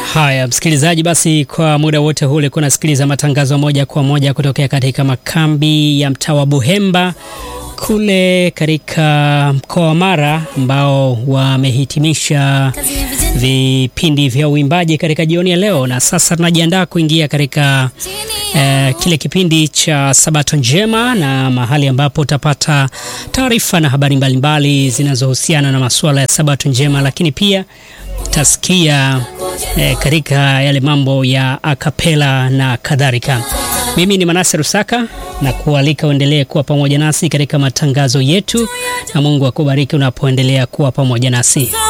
Haya, msikilizaji, basi kwa muda wote huu ulikuwa unasikiliza matangazo moja kwa moja kutokea katika makambi ya mtaa wa Buhemba kule katika mkoa wa Mara ambao wamehitimisha vipindi vya uimbaji katika jioni ya leo, na sasa tunajiandaa kuingia katika eh, kile kipindi cha Sabato Njema na mahali ambapo utapata taarifa na habari mbalimbali zinazohusiana na masuala ya Sabato Njema, lakini pia utasikia eh, katika yale mambo ya akapela na kadhalika. Mimi ni Manase Rusaka na kualika uendelee kuwa pamoja nasi katika matangazo yetu, na Mungu akubariki unapoendelea kuwa pamoja nasi.